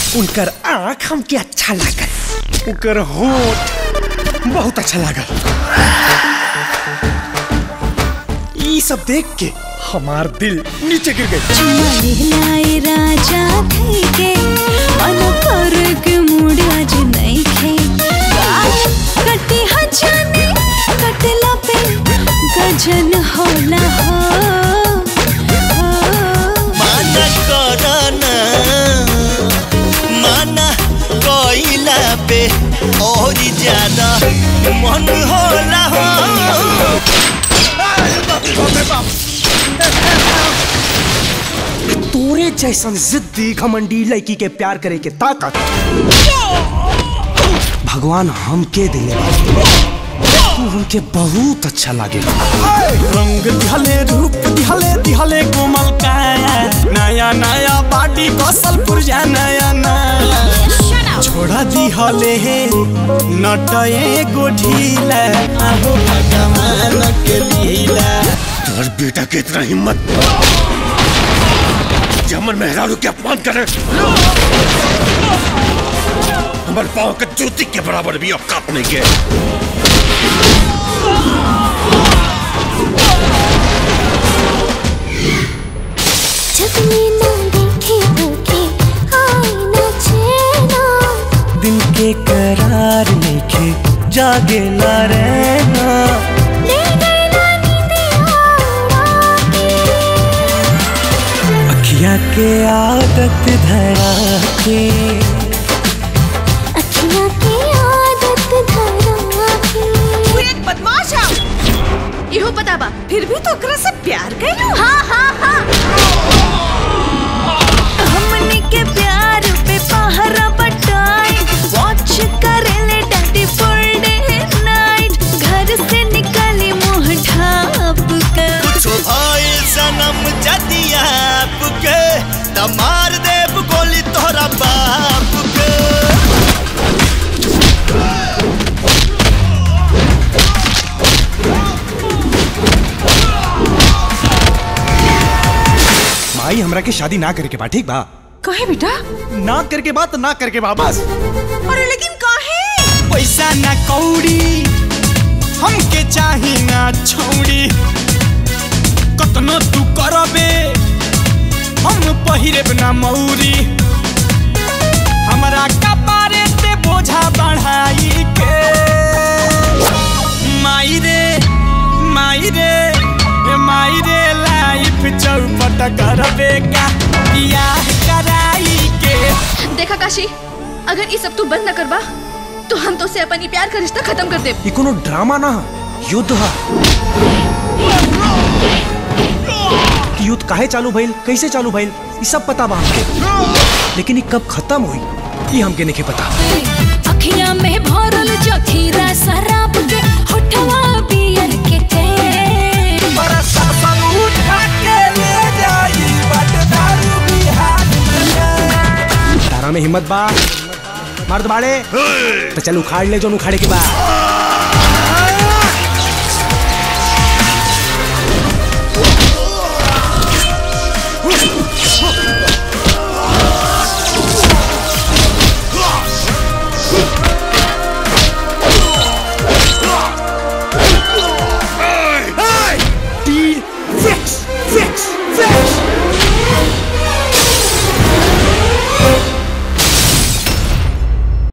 उनकर आंख हमके अच्छा लागल उनकर होठ बहुत अच्छा लागल ई सब देख के हमार दिल नीचे गिर गई लाए राजा थई के मन कर के मूड आज नहीं खे गाल कटी हजाने कटला पे गजन होला हो माना करना माना कोइला पे और ज्यादा मन होला हो तोरे जैसन जिद्दी घमंडी लड़की के प्यार करे के ताकत भगवान हमके दिले बा। तू हमके बहुत अच्छा लागे रंग दिहले रूप दिहले दिहले कोमल काया नया नया बाटी कौशल पुरजा नया नया छोड़ा दिहले हे नटए गोढीला आहो भगवान के लीला तोर बेटा के इतना हिम्मत कि हमर मेहरारू के अपमान करे हमर पाँव के जूती के बराबर भी औकात नहीं के जब मैं ना देखे होके आए ना चैना दिन के करार नइखे जागेला रहना ले गए ना नींदे आड़ा के अखिया के आदत धरा के अखियाँ की आदत धरा के तू एक बदमाश है इहो पता बा फिर भी तो ओकरा से प्यार कैलो हाँ हाँ हाँ हमने के प्यार पे पहरा बटाई वॉच करे ले डैडी फुल डे नाइट घर से निकली मुंह ढाप कर कुछ भाई सनम जदी आपके त मार देव गोली तोरा बाप के माई हमरा के शादी ना करे के बा ठीक बा कहे बेटा ना करे के बा तो ना करे के बा बस अरे लेकिन काहे पैसा ना कौड़ी हमके चाही ना छौड़ी कतनो तू करबे हम पहिरेब ना मौरी हमरा कपारे ते बोझा बढ़ाई के माई रे माई रे ए माई रे लाइफ चौपट करबे का बियाह कराई के देखा काशी अगर ये सब तू बंद न करबा तो हम तो से अपन ई प्यार का रिश्ता खत्म कर दे ये कोनो ड्रामा ना ह, युद्ध है युद्ध काहे चालू भइल कैसे चालू भइल ये सब पता बा हमके लेकिन ये कब खत्म हुई ये हमके नहीं पता अखियां में भरल जखीरा शराब के होठवा बियर के थे तारा में हिम्मत बा मर्द बाड़े तो चल उखाड़ ले जो उखाड़े के बाद